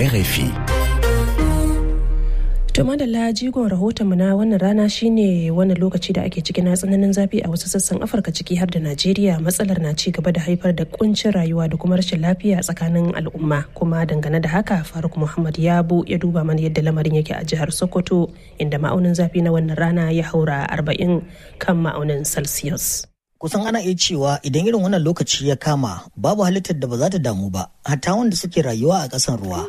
RFI. To madalla jigon rahotonmu na wannan rana shine wannan lokaci da ake ciki na tsananin zafi a wasu sassan Afirka ciki har da Najeriya matsalar na ci gaba da haifar da kuncin rayuwa da kuma rashin lafiya tsakanin al'umma kuma dangane da haka Faruk Muhammad Yabo ya duba mana yadda lamarin yake a jihar Sokoto inda ma'aunin zafi na wannan rana ya haura 40 kan ma'aunin Celsius. kusan ana iya cewa idan irin wannan lokaci ya kama babu halittar da ba za ta damu ba hatta wanda suke rayuwa a ƙasan ruwa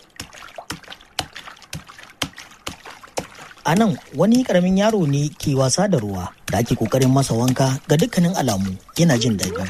a nan wani karamin yaro ne ke wasa da ruwa da ake kokarin masa wanka ga dukkanin alamu yana jin daɗi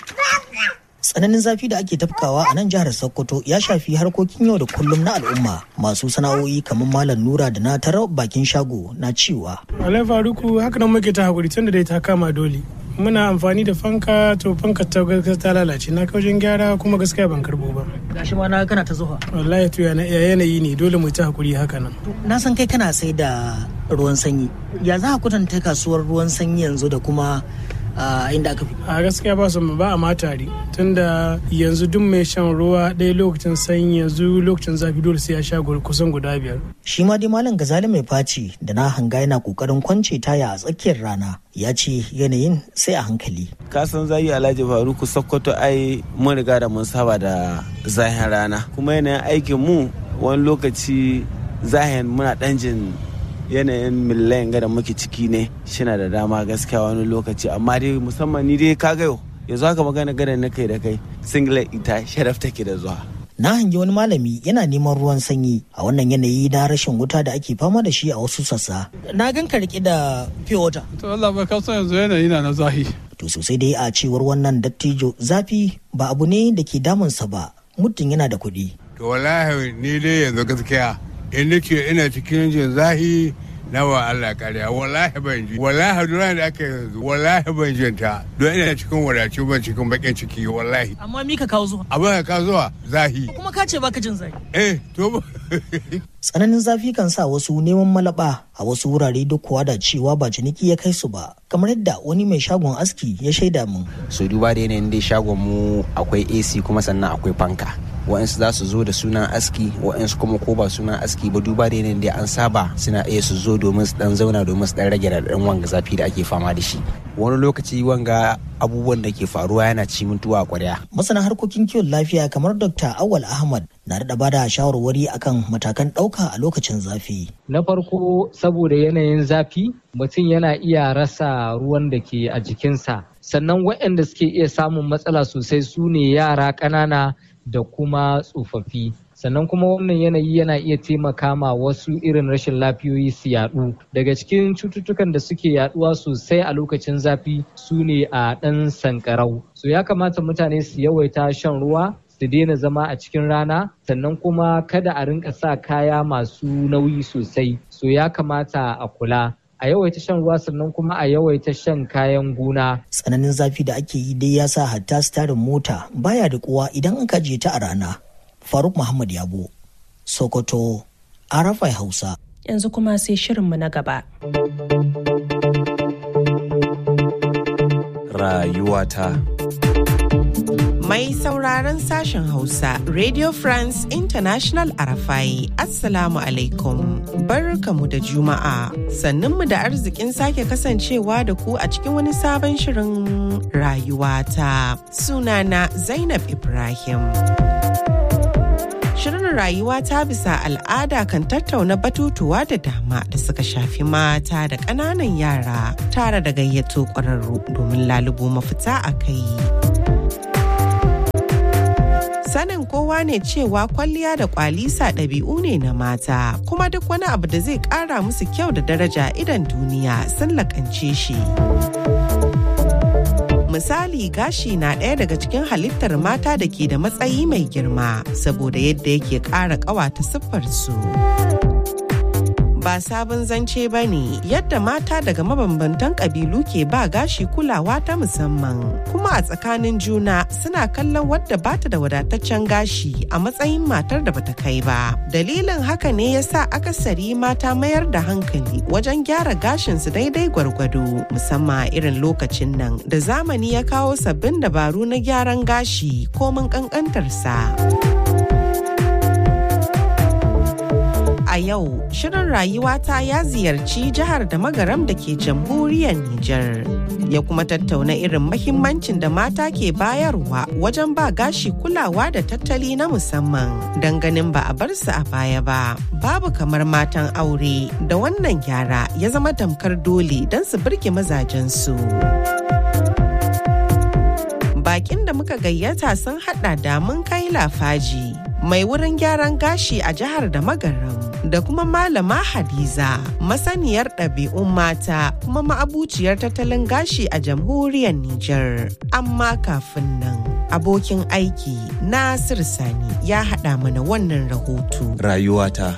tsananin zafi da ake tafkawa a nan jihar sokoto ya shafi harkokin yau da kullum na al'umma masu sana'o'i kamar malam nura da na tarar bakin shago na cewa alai faruku haka nan muke ta hakuri tun da dai ta kama dole muna amfani da fanka to fanka ta gaskiya ta lalace na kaujin gyara kuma gaskiya ban karbo ba gashi ma na kana ta zuwa wallahi to yana yanayi ne dole mu ta hakuri haka nan na san kai kana sai da ruwan sanyi ya za a kwatanta kasuwar ruwan sanyi yanzu da kuma inda aka fi a gaskiya ba su ba a ma tare tunda yanzu duk mai shan ruwa ɗaya lokacin sanyi yanzu lokacin zafi dole sai ya sha kusan guda biyar shi ma dai malam gazali mai faci da na hanga yana kokarin kwance taya a tsakiyar rana ya ce yanayin sai a hankali kasan zayi alhaji faruku sokoto ai mun riga da mun saba da zahin rana kuma yanayin aikin mu wani lokaci zahin muna ɗan jin yanayin millayin da muke ciki ne shina da dama gaskiya wani lokaci amma dai musamman ni dai ka yau yanzu haka magana gada na kai da kai singlet ita sharaf take da zuwa na hangi wani malami yana neman ruwan sanyi a wannan yanayi na rashin wuta da ake fama da shi a wasu sassa na gan ka rike da pure water to Allah ba kasan yanzu yanayi na na zahi to sosai dai a cewar wannan dattijo zafi ba abu ne da ke damunsa ba muddin yana da kuɗi to wallahi ni dai yanzu gaskiya in nake ina cikin jin zahi na wa Allah kariya wallahi ban ji wallahi duk da aka yanzu wallahi ban jin ta don ina cikin wadaci ban cikin bakin ciki wallahi amma mi ka kawo zuwa abin ka zuwa zahi kuma ka ce baka jin zahi eh to tsananin zafi kan sa wasu neman malaba a wasu wurare duk kuwa da cewa ba ciniki ya kai su ba kamar yadda wani mai shagon aski ya shaida min so duba da yanayin dai shagon mu akwai AC kuma sannan akwai fanka wa'ansu za su zo da sunan aski wa'ansu kuma ko ba sunan aski ba duba da yanayin da an saba suna iya su zo domin su dan zauna domin su dan rage raɗaɗin wanga zafi da ake fama da shi wani lokaci wanga abubuwan da ke faruwa yana ci mutuwa kwarya masana harkokin kiwon lafiya kamar dr awal ahmad na da bada shawarwari akan matakan ɗauka a lokacin zafi na farko saboda yanayin zafi mutum yana iya rasa ruwan da ke a jikinsa sannan waɗanda suke iya samun matsala sosai su ne yara ƙanana da kuma tsofaffi sannan kuma wannan yanayi yana iya taimaka ma wasu irin rashin lafiyoyi su yadu daga cikin cututtukan da suke yaduwa sosai a lokacin zafi su ne a ɗan sankarau so ya kamata mutane su yawaita shan ruwa su daina zama a cikin rana sannan kuma kada a rinka sa kaya masu nauyi sosai so ya kamata a kula a yawaita shan ruwa sannan kuma a yawaita shan kayan gona. Tsananin zafi da ake yi dai ya sa hatta starin mota baya da kuwa idan an kaje ta a rana. Faruk Muhammad Yabo, Sokoto, Arafai Hausa. Yanzu kuma sai shirinmu na gaba. Rayuwata. Mai sauraron sashen Hausa, Radio France International Arafai, Assalamu alaikum. Barkamu da Juma'a, sannunmu da arzikin sake kasancewa da ku a cikin wani sabon shirin rayuwata. Sunana Zainab Ibrahim. Shirin rayuwa ta bisa al'ada kan tattauna batutuwa da dama da suka shafi mata da ƙananan yara tare da gayyato ƙwararru domin lalubo mafita a kai. sanin kowa ne cewa kwalliya da kwalisa ɗabi'u ne na mata kuma duk wani abu da zai ƙara musu kyau da daraja idan duniya sun lakance shi. Misali gashi na ɗaya daga cikin halittar mata da ke da matsayi mai girma saboda yadda yake ƙara ƙawata siffarsu. ba sabon zance ba ne yadda mata daga mabambantan ƙabilu ke ba gashi kulawa ta musamman kuma a tsakanin juna suna kallon wadda bata da wadataccen gashi a matsayin matar da bata kai ba dalilin haka ne ya sa akasari mata mayar da hankali wajen gyara gashinsu daidai gwargwado musamman irin lokacin nan da zamani ya kawo sabbin dabaru na gyaran gashi komin ƙanƙantarsa. yau shirin rayuwata ya ziyarci jihar da magaram da ke jamhuriyar Nijar. Ya kuma tattauna irin mahimmancin da mata ke bayarwa wajen ba gashi kulawa da tattali na musamman. Don ganin ba a bar su a baya ba. Babu kamar matan aure da wannan gyara ya zama tamkar dole don su birge mazajensu. Bakin da muka gayyata sun hada da mun kai lafaji. mai wurin gyaran gashi a jihar da magaram da kuma malama hadiza masaniyar ɗabi'un mata kuma ma'abuciyar tattalin gashi a jamhuriyar Nijar. amma kafin nan abokin aiki nasir sani ya haɗa mana wannan rahoto rayuwata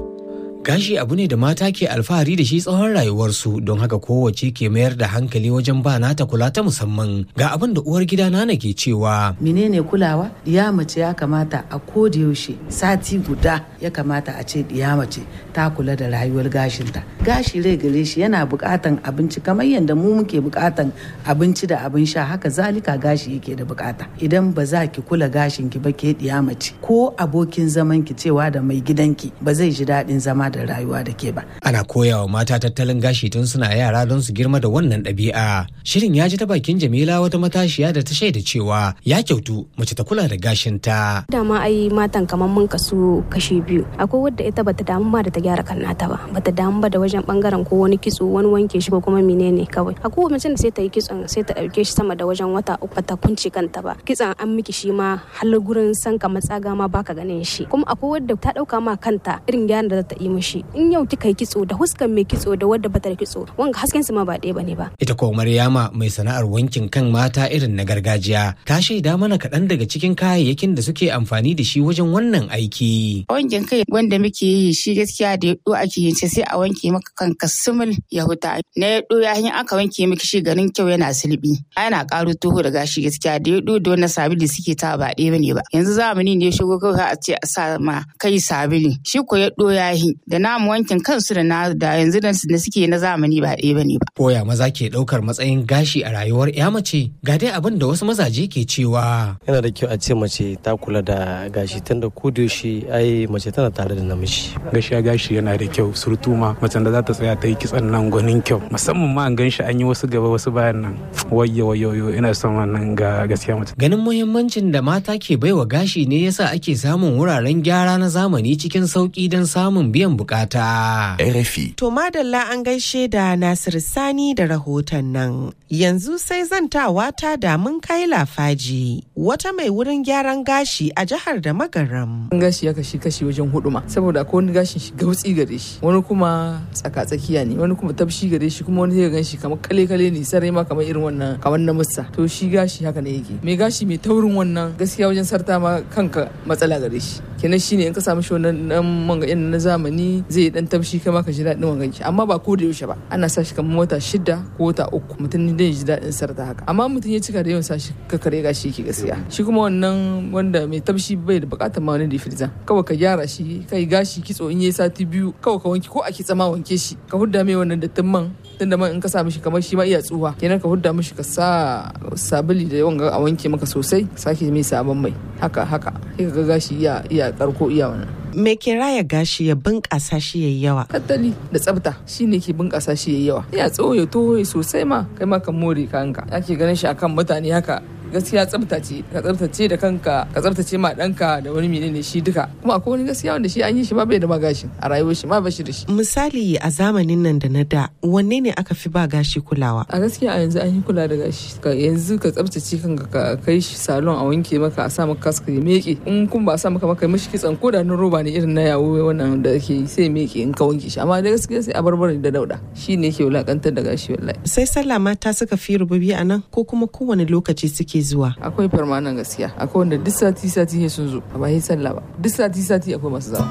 Gashi abu ne da mata ke alfahari da shi tsawon rayuwarsu don haka kowace ke mayar da hankali wajen ba nata kula ta musamman ga abin da uwar gida nana ke cewa. Menene kulawa? Ya mace ya kamata a koda yaushe sati guda ya kamata a ce ya mace ta kula da rayuwar gashinta. Gashi rai gare shi yana bukatan abinci kamar yadda mu muke bukatan abinci da abin sha haka zalika gashi yake da bukata. Idan ba za ki kula gashin ki ba ke diya mace ko abokin zaman ki cewa da mai gidanki ba zai ji daɗin zama da rayuwa da ke ba. Ana koyawa mata tattalin gashi tun suna yara don su girma da wannan ɗabi'a. Shirin ya ji ta bakin Jamila wata matashiya da ta shaida cewa ya kyautu mace ta kula da gashinta. Dama ai matan kamar mun kasu kashi biyu. Akwai wadda ita bata damu ba da ta gyara kan nata ba. Bata damu ba da wajen bangaren ko wani kitso wani wanke shi ko kuma menene kawai. Akwai mace da sai ta yi kitson sai ta ɗauke shi sama da wajen wata uku ta kunce kanta ba. Kitson an miki shi ma har gurin sanka matsaga ma baka ganin shi. Kuma akwai wadda ta ɗauka ma kanta irin gyaran da ta yi mishi in yau kika yi kitso da huskan mai kitso da wadda bata da kitso wanga hasken su ma ba ɗaya bane ba ita ko Maryama mai sana'ar wankin kan mata irin na gargajiya ta shaida mana kaɗan daga cikin kayayyakin da suke amfani da shi wajen wannan aiki wankin kai wanda muke yi shi gaskiya da yaɗo ake yin sai a wanke maka kanka sumul ya huta na yaɗo ya hanyar aka wanke miki shi garin kyau yana sulbi ana ƙaro toho da gashi gaskiya da yaɗo da wannan sabili suke ta ba ɗaya bane ba yanzu zamani ne shigo kawai a ce a sa ma kai sabili shi ko yaɗo ya yi da namu wankin kansu da na da yanzu da suke na zamani ba ɗaya bane ba. Koya maza ke ɗaukar matsayin gashi a rayuwar ya mace ga dai abin da wasu mazaje ke cewa. Yana da kyau a ce mace ta kula da gashi tunda ko da yaushe ai mace tana tare da namiji. Gashiya gashi yana da kyau surtu ma macen da za ta tsaya ta yi kitsan nan gwanin kyau musamman ma an gan shi an yi wasu gaba wasu bayan nan wayye wayoyo ina son wannan ga gaskiya mace. Ganin muhimmancin da mata ke baiwa gashi ne yasa ake samun wuraren gyara na zamani cikin sauki don samun biyan bukata. RFI. To madalla an gaishe da Nasir Sani da rahoton nan. Yanzu sai zantawa ta da mun kai lafaji wata mai wurin gyaran gashi a jihar da magaram. Gashi ya kashi kashi wajen hudu ma saboda akwai wani gashin shi gautsi gare shi wani kuma tsaka tsakiya ne wani kuma tafshi gare shi kuma wani zai gan shi kamar kale kale ne sarai ma kamar irin wannan kamar na musa to shi gashi haka ne yake mai gashi mai taurin wannan gaskiya wajen sarta ma kanka matsala gare shi kenan shine in ka samu shi wannan dan manga na zamani zai dan tafshi kai ma ka ji daɗin wangan shi amma ba ko da yaushe ba ana sa shi kamar wata shida ko wata uku mutum ne zai ji daɗin sarta haka amma mutum ya cika da yawan sa shi ka kare gashi yake gaskiya shi kuma wannan wanda mai tafshi bai da bukatar ma wani difiriza kawai ka gyara shi kai gashi kitso in yayi sati biyu kawai ka wanke ko a kitsa ma wanke shi ka hudda mai wannan dattin man tunda man in ka sa mishi kamar shi ma iya tsuwa kenan ka hudda mishi ka sa sabuli da yawan a wanke maka sosai sake mai sabon mai haka haka sai ka ga gashi iya iya karko iya wannan me ke raya gashi ya bunƙasa shi yayi yawa tattali da tsafta shine ke bunƙasa shi yayi yawa ya tsawo ya toho sosai ma kai ma kan more kanka ake ganin shi akan mutane haka gaskiya tsafta ce ka tsaftace da kanka ka tsaftace ma danka da wani menene shi duka kuma akwai wani gaskiya wanda shi an yi shi ma bai da ma gashi a rayuwar shi ma ba shi da shi misali a zamanin nan da na da wanne ne aka fi ba gashi kulawa a gaskiya a yanzu an yi kula da gashi ka yanzu ka tsaftace kanka ka kai shi salon a wanke maka a sa maka kaska ya meke in kun ba sa maka maka mishi kitsan ko da na roba ne irin na yawo wannan da ake yi sai meke in ka wanke shi amma da gaskiya sai a barbare da dauda shi ne ke wulakantar da gashi wallahi sai sallah mata suka fi rububi a nan ko kuma kowane lokaci suke zuwa akwai farmanan gaskiya akwai wanda duk sati sati sun zo a bayan sallah ba duk sati sati akwai masu zama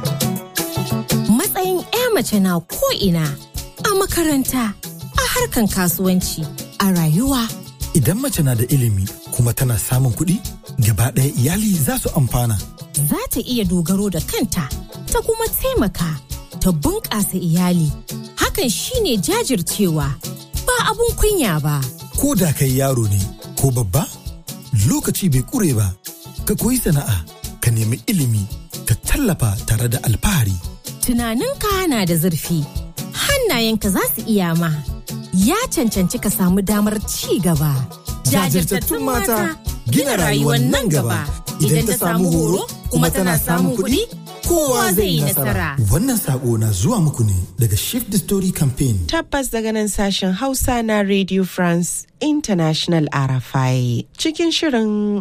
matsayin 'ya mace na ko ina a makaranta a harkan kasuwanci a rayuwa idan mace na da ilimi kuma tana samun kuɗi gaba ɗaya iyali za su amfana za ta iya dogaro da kanta ta kuma taimaka ta bunƙasa iyali hakan shine jajircewa ba abun kunya ba ko da kai yaro ne ko babba lokaci bai kure ba ka koyi sana'a ka nemi ilimi ka tallafa tare da alfahari Tunaninka na da zurfi, hannayenka za su iya ma. Ya cancanci ka samu damar ci gaba. Jajirtattun mata gina rayuwar nan gaba. Idan ta samu horo kuma tana samun kuɗi, kowa zai yi nasara. Wannan sako na zuwa muku ne daga Shift the Story Campaign. Tabbas daga nan sashen Hausa na Radio France International RFI cikin shirin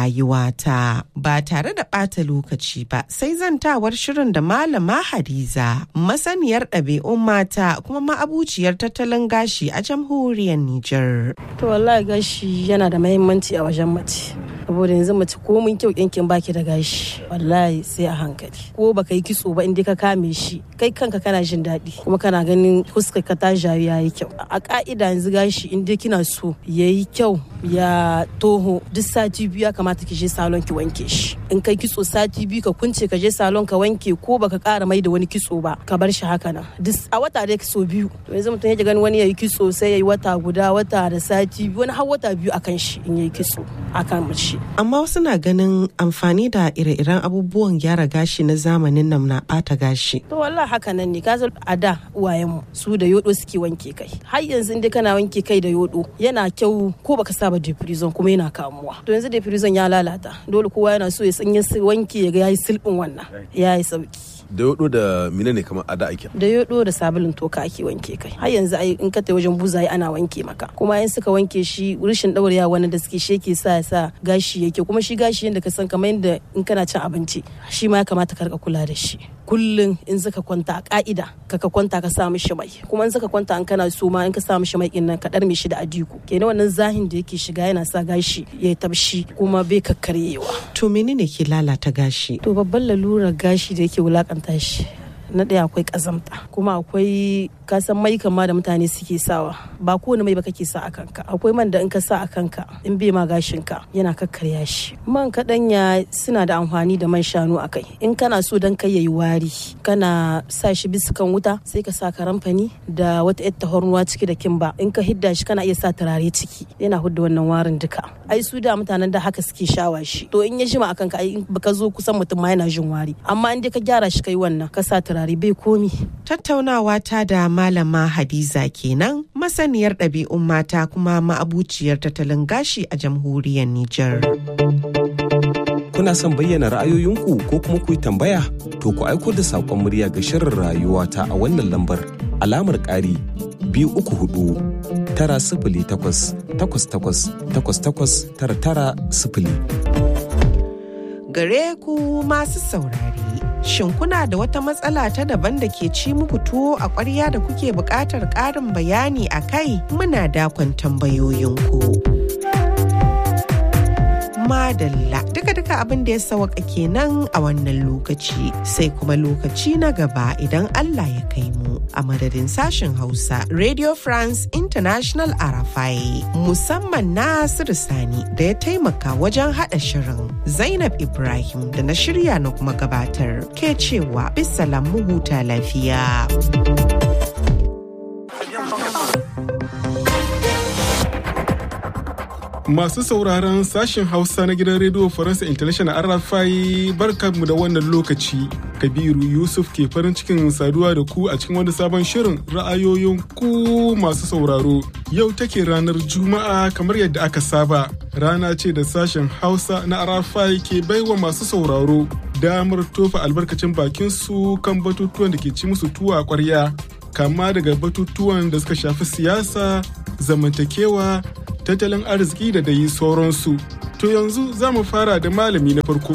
rayuwata ba tare da ɓata lokaci ba sai zantawar shirin da malama Hadiza masaniyar ɗabi'un mata kuma ma'abuciyar tattalin gashi a jamhuriyar Nijar. To wallahi gashi yana da mahimmanci a wajen mace. saboda yanzu mace ko mun kyau yankin baki da gashi wallahi sai a hankali ko baka yi kitso ba inda ka kame shi kai kanka kana jin daɗi kuma kana ganin fuskar ka ta jawi yayi kyau a ka'ida yanzu gashi inda kina so yayi kyau ya toho duk sati biyu ya kamata ki je salon ki wanke shi in kai kitso sati biyu ka kunce ka je salon ka wanke ko baka kara mai da wani kitso ba ka bar shi haka nan duk a wata dai kitso biyu to yanzu mutum yake ganin wani yayi kitso sai yayi wata guda wata da sati biyu wani har wata biyu akan shi in yayi kitso akan mace Amma wasu na ganin amfani da ire-iren abubuwan gyara gashi na zamanin nan na bata gashi. To wallahi haka nan ne ka a da uwayenmu su da yodo suke wanke kai. Har yanzu inda kana wanke kai da yodo yana kyau ko baka saba deprison kuma yana kamuwa. To yanzu deprison ya lalata dole kowa yana so ya sanya wanke ya ga yayi silbin wannan yayi sauki. da yodo da mine ne kamar ada ake da yodo da sabulun toka ake wanke kai har yanzu ai in ka tai wajen buzaye ana wanke maka kuma in suka wanke shi rishin daurewa wani da suke sheke sa sa gashi yake kuma shi gashi yanda ka san kamar yanda in kana cin abinci shi ma ya kamata ka rika kula da shi kullum in zaka kwanta a ka'ida ka ka kwanta ka sa mishi mai kuma in zaka kwanta an kana so ma in ka sa mishi mai din nan ka dar mishi da adiku kenan wannan zahin da yake shiga yana sa gashi ya tabshi kuma bai kakkaryewa to menene ke lalata gashi to babban lalurar gashi da yake wulakanta shi na ɗaya akwai ƙazamta kuma akwai kasan mai kama da mutane suke sawa ba kowane mai ba kake sa a kanka akwai man da in ka sa a kanka in bai ma gashin ka yana kakkarya shi man kaɗanya suna da amfani da man shanu a kai in kana so dan kai yayi wari kana sa shi bisa kan wuta sai ka sa karamfani da wata yar tahornuwa ciki da kimba in ka hidda shi kana iya sa turare ciki yana hudda wannan warin duka ai su da mutanen da haka suke shawa shi to in ya jima a kanka ai in baka zo kusan mutum ma yana jin wari amma in dai ka gyara shi kai wannan ka sa turare turare bai komi. Tattaunawa ta da Malama Hadiza kenan masaniyar ɗabi'un mata kuma ma'abuciyar tattalin gashi a jamhuriyar Nijar. Kuna son bayyana ra'ayoyinku ko kuma ku yi tambaya? To ku aiko da saƙon murya ga shirin rayuwa ta a wannan lambar alamar ƙari biyu uku hudu tara sifili takwas takwas takwas takwas takwas tara tara sifili. Gare ku masu saurare. Shin kuna da wata matsala ta daban da ke ci muku tuwo a ƙwarya da kuke buƙatar ƙarin bayani a kai muna dakon tambayoyinku. Madalla duka-duka abin da ya sawaka kenan a wannan lokaci sai kuma lokaci na gaba idan Allah ya kai mu a madadin sashen Hausa Radio France International Arafai musamman Nasiru Sani da ya taimaka wajen haɗa shirin Zainab Ibrahim da na shirya na kuma gabatar ke cewa bisalam mu huta lafiya. Masu sauraron sashen Hausa na gidan rediyo Faransa International RFI barkanmu da wannan lokaci. Kabiru Yusuf ke farin cikin saduwa da ku a cikin wani sabon shirin ra'ayoyin ku masu sauraro. Yau take ranar Juma'a kamar yadda aka saba. Rana ce da sashen Hausa na RFI ke baiwa masu sauraro damar tofa albarkacin bakin su kan batutuwan da ke ci musu tuwa a ƙwarya. Kama daga batutuwan da suka shafi siyasa, zamantakewa, tattalin arziki da dai sauransu. To yanzu za mu fara da malami na farko.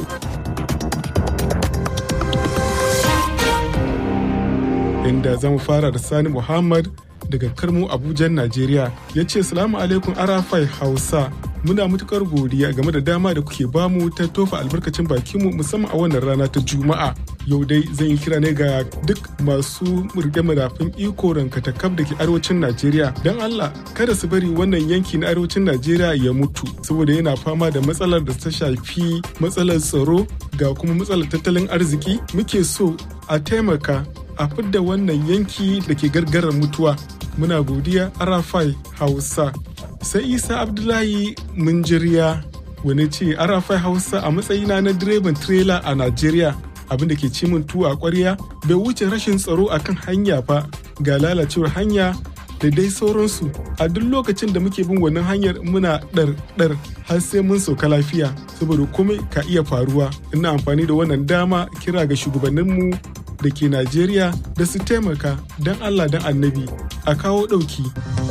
Inda za mu fara da Sani Muhammad daga Karmo Abuja, Najeriya ya ce Salamu alaikum Arafai Hausa. Muna matukar godiya game da dama da kuke bamu ta tofa albarkacin bakinmu musamman a wannan rana ta Juma'a. Yau dai zan yi kira ne ga duk masu rike madafin iko rankatakaf da ke arewacin Najeriya. Don Allah kada su bari wannan yanki na arewacin Najeriya ya mutu saboda yana fama da matsalar da ta shafi matsalar tsaro ga kuma matsalar tattalin arziki. Muke so a taimaka a fidda wannan yanki da ke gargarar mutuwa. Muna godiya Arafai Hausa. sai isa abdullahi munjiriya wani ce arafai hausa a matsayina na direban tirela a najeriya abin da ke ci min tuwo a ƙwarya bai wuce rashin tsaro akan hanya fa ga lalacewar hanya da dai sauransu a duk lokacin da muke bin wannan hanyar muna ɗar-ɗar har sai mun sauka lafiya saboda komai ka iya faruwa ina amfani da wannan dama kira ga shugabanninmu da ke najeriya da su taimaka don allah don annabi a kawo ɗauki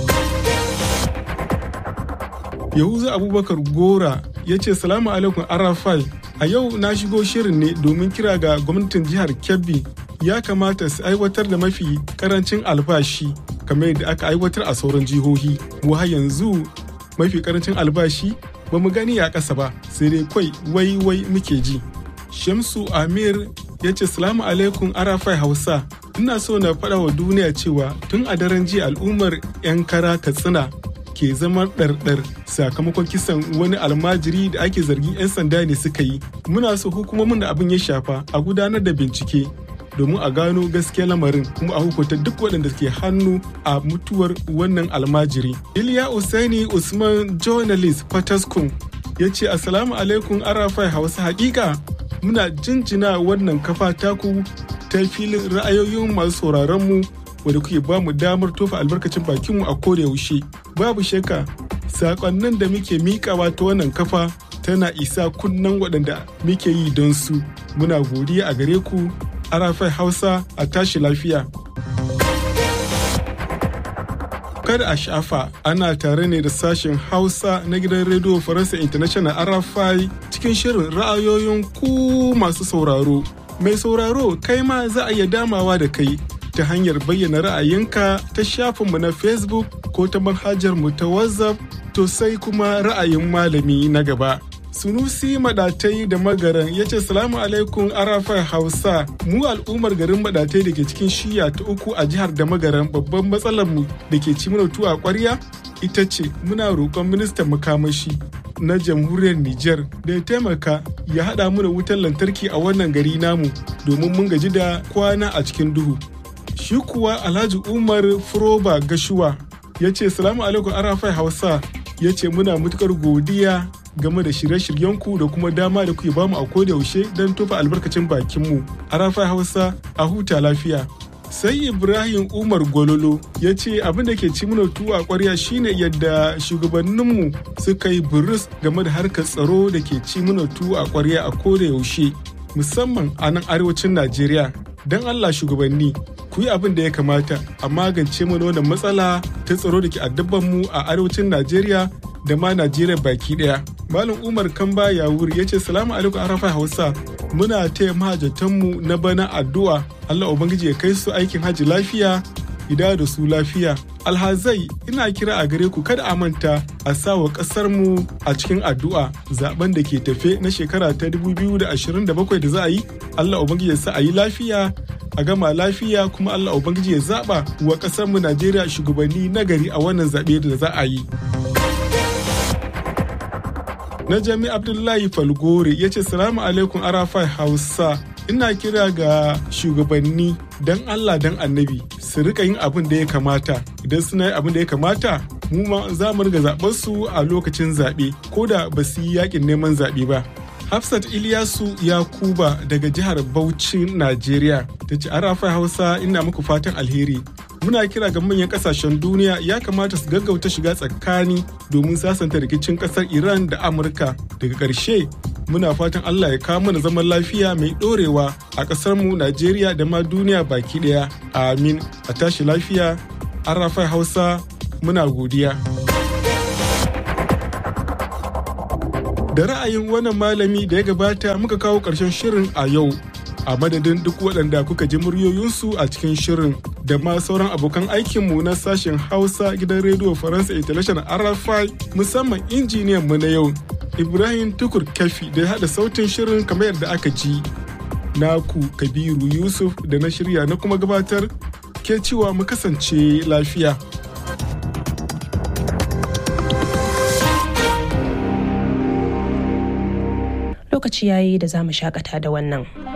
yahuza abubakar gora ya ce salamu alaikum arafai a yau na shigo shirin ne domin kira ga gwamnatin jihar kebbi ya kamata su aiwatar da mafi karancin albashi kamar yadda aka aiwatar a sauran jihohi mu har yanzu mafi karancin albashi ba mu gani a ƙasa ba sai dai kwai wai wai muke ji shamsu amir ya ce salamu alaikum arafai hausa ina so na faɗa wa duniya cewa tun a daren jiya al'ummar 'yan kara katsina ke zama ɗarɗar sakamakon kisan wani almajiri da ake zargin 'yan sanda ne suka yi muna so hukumomin da abin ya shafa a gudanar da bincike domin a gano gaskiya lamarin kuma a hukunta duk waɗanda ke hannu a mutuwar wannan almajiri. Iliya Usaini Usman journalist Fataskun ya ce Assalamu alaikum Arafai Hausa hakika muna jinjina wannan kafa taku ta filin ra'ayoyin masu sauraron mu wadda kuke ba mu damar tofa albarkacin bakinmu a koda yaushe. Babu shakka sakonnin da muke miƙawa ta wannan kafa tana isa kunnen waɗanda muke yi don su. Muna godiya a gare ku arafai hausa a tashi lafiya kada a shafa ana tare ne da sashen hausa na gidan rediyo faransa international arafai cikin shirin ra'ayoyin ku masu sauraro mai sauraro kai ma za a iya damawa da kai ta hanyar bayyana ra'ayinka ta shafinmu na facebook ko ta manhajar mu ta whatsapp to sai kuma ra'ayin malami na gaba Sunusi Madatai da Magaran ya ce salamu alaikum Arafai Hausa mu al'ummar garin Madatai da ke cikin shiya ta uku a jihar da Magaran babban matsalar mu da ke ci mana tuwa kwarya ita ce muna roƙon ministan makamashi na jamhuriyar Nijar da ya taimaka ya haɗa mu da wutar lantarki a wannan gari namu domin mun gaji da kwana a cikin duhu. Shi kuwa Alhaji Umar Furoba Gashuwa ya ce salamu alaikum Arafai Hausa ya ce muna matukar godiya game da shirye-shiryenku da kuma dama da kuke bamu a koda yaushe don tofa albarkacin bakinmu a rafa hausa a huta lafiya sai ibrahim umar gololo ya ce abin da ke ci mana tuwa kwarya shine yadda shugabanninmu suka yi burus game da harkar tsaro da ke ci mana tuwa a kwarya a koda yaushe musamman a nan arewacin najeriya don allah shugabanni ku yi abin da ya kamata a magance mana wannan matsala ta tsaro da ke addaban mu a arewacin najeriya da ma najeriya baki daya malam umar kamba yawuri ya ce salamu alaikum arafa hausa muna taya mahajatanmu na bana addu'a allah ubangiji ya kai su aikin hajji lafiya ida da su lafiya alhazai ina kira a gare ku kada a manta a sa wa kasar mu a cikin addu'a zaben da ke tafe na shekara ta 2027 da za a yi allah ubangiji ya sa a yi lafiya a gama lafiya kuma allah ubangiji ya zaba wa kasar mu najeriya shugabanni nagari a wannan zaɓe da za a yi na jami abdullahi falgore ya ce salamu alaikum arafai hausa ina kira ga shugabanni don allah don annabi su rika yin abin da ya kamata idan suna yin abin da ya kamata mu ma za mu riga zaɓar su a lokacin zaɓe ko da ba su yi yakin neman zaɓe ba Hafsat Ilyasu Yakuba daga jihar Bauchi, Najeriya, ta ce Arafai Hausa ina muku fatan alheri. Muna kira ga manyan kasashen duniya ya kamata su gaggauta shiga tsakani domin sasanta rikicin kasar Iran da Amurka. Daga ƙarshe, muna fatan Allah ya kawo mana zaman lafiya mai ɗorewa a ƙasarmu Najeriya da ma duniya baki ɗaya. Amin. A tashi lafiya, Arafai Hausa, muna godiya. da ra'ayin wannan malami da ya gabata muka kawo ƙarshen shirin a yau a madadin duk waɗanda kuka ji muryoyinsu a cikin shirin da ma sauran abokan aikinmu na sashen hausa gidan rediyo faransa international rfi musamman injiniyan mu na yau ibrahim tukur kafi da ya haɗa sautin shirin kamar yadda aka ji naku kabiru yusuf da na shirya na kuma gabatar ke cewa mu kasance lafiya lokaci yayi da za mu shakata da wannan.